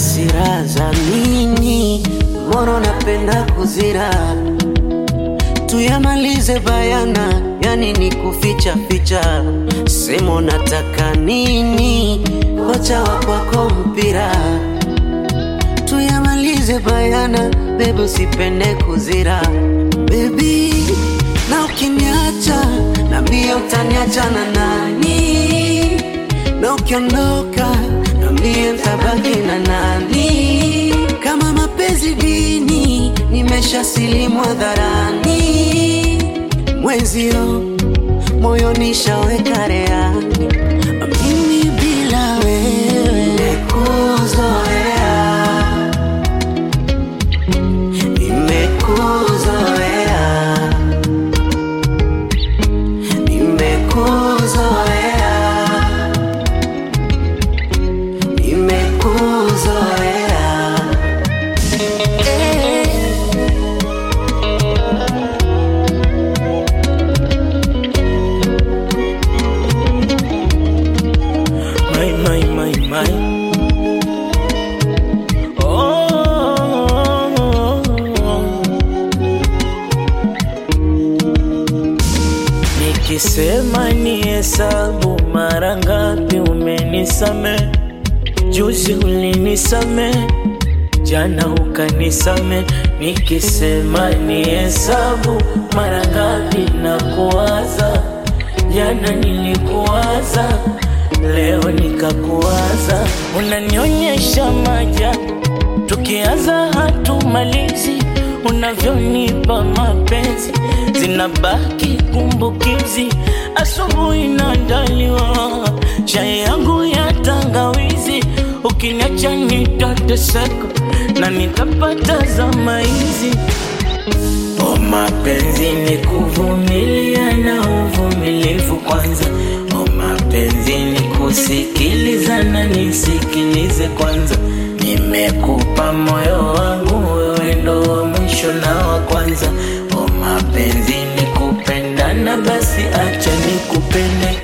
hasira za nini? Moro napenda kuzira, tuyamalize bayana, yani ni kuficha ficha. Semo nataka nini? Kocha wa kwako mpira, tuyamalize bayana, bebe usipende kuzira baby, na ukiniacha nambie utaniacha na nani, na ukiondoka nambie ntabaki na nani. Kama mapenzi dini, nimesha silimu hadharani, mwenzio moyo nishaweka reani, mimi bila wewe nimekuzoea, nimekuzoea, nimekuzoea, nimekuzoea. Eh. My, my, my, my. Oh. Nikisema ni hesabu mara ngapi umenisame, juzi ulinisame, jana ukanisame. Nikisema ni hesabu mara ngapi na kuwaza, jana nilikuwaza, leo nikakuwaza, unanionyesha maajabu tukianza hatumalizi, unavyonipa mapenzi zinabaki kumbukizi. Asubuhi naandaliwa chai yangu ya tangawizi, ukiniacha nitateseka na nitapata zama hizi. O mapenzi ni kuvumilia na uvumilivu kwanza. O mapenzi ni kusikiliza na nisikilize kwanza. Nimekupa moyo wangu, wewe ndo wa mwisho na wa kwanza. O mapenzi ni kupendana, basi acha nikupende.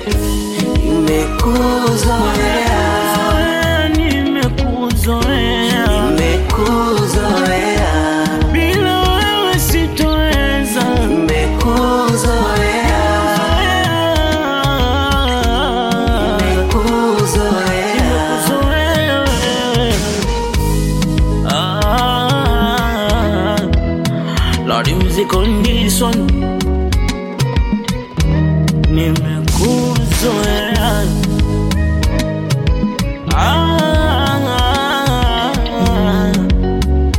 Nimekuzoea, Nimekuzoea, nimekuzoea, bila wewe sitoweza. nimekuzoea, nimekuzoea. Zoea wewe. Ah, Lordy music on this one. Nimekuzoea